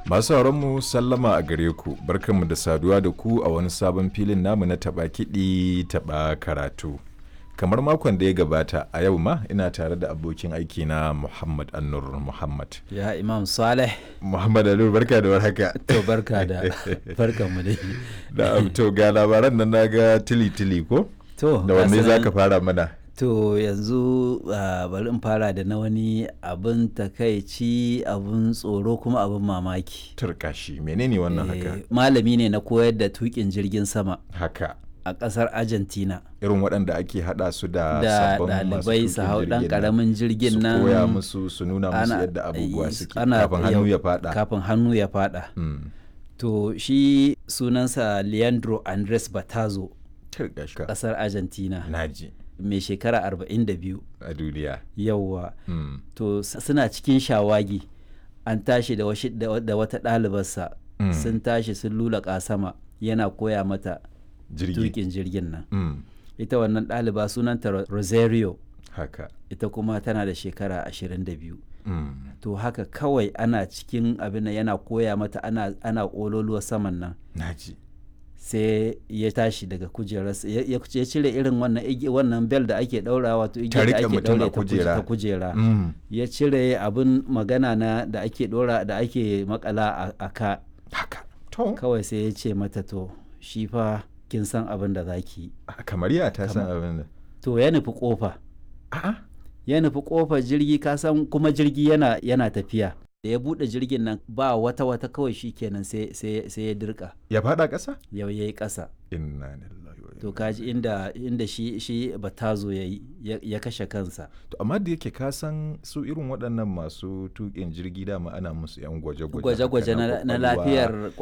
Masu mu sallama a gare ku, barkanmu da saduwa da ku a wani sabon filin namu na taɓa kiɗi taɓa karatu. Kamar makon da ya gabata a yau ma ina tare da abokin aiki na Muhammad Annur Muhammad. Ya Imam Saleh. Muhammad Annur barka da warhaka. To barka da barkan mu dai. Da to ga labaran nan naga tili tili ko? To Da wanne za ka fara mana? To yanzu uh, bari in fara da na wani abin takaici abin tsoro kuma abin mamaki. Turkashi menene wannan haka? Eh, Malami ne na koyar da tukin jirgin sama Haka. a ƙasar Argentina. Irin waɗanda ake haɗa su da Da sabbin masu ɗalibai su tuƙin hau ɗan jirgin nan. ƙaramin jirgin nan. su koya musu su nuna musu ana- yadda abubuwa eh, suke ana- kafin hannu yau- ya fada Kafin hannu ya faɗa. Mm. To shi sunansa Leandro Andres Batazo Turkashka. ƙasar Argentina. naji Mai shekara 42. a duniya Yawwa. Mm. to s- suna cikin shawagi an tashi da, washi, da, wa- da wata ɗalibarsa Mm. sun tashi sun lula sama yana koya mata jirgi tukin jirgin nan Mm. ita wannan ɗaliba sunanta Ro- rosario haka ita kuma tana da shekara 22 Mm. to haka kawai ana cikin abin nan yana koya mata ana, ana ƙololuwa saman nan naji sai ya tashi daga kujerarsa ya, ya ya cire irin wannan igi- wannan bel da ake ɗaura wato igiyar da riƙe ake mutum a ɗaure ta kuje- kujera. ta kujera Mm. ya cire abin magana na da ake dora da ake makala a, a ka haka to kawai sai ya ce mata to shi fa kin san abin da zaki yi kamar ya ta san abin da to ya nufi kofa a'a ya nufi kofar jirgi ka san kuma jirgi yana yana tafiya da ya bude jirgin nan ba wata wata kawai shi kenan sai sai sai ya dirka ya fada ƙasa yau yayi kasa inna lillahi wa to inna kaji inda inda shi shi batazo yayi ya, ya kashe kansa to amma da yake ka san su irin waɗannan masu tuƙin jirgi dama ana musu yan gwaje-gwaje haka gwaje-gwaje na, na kwakwalwa. lafiyar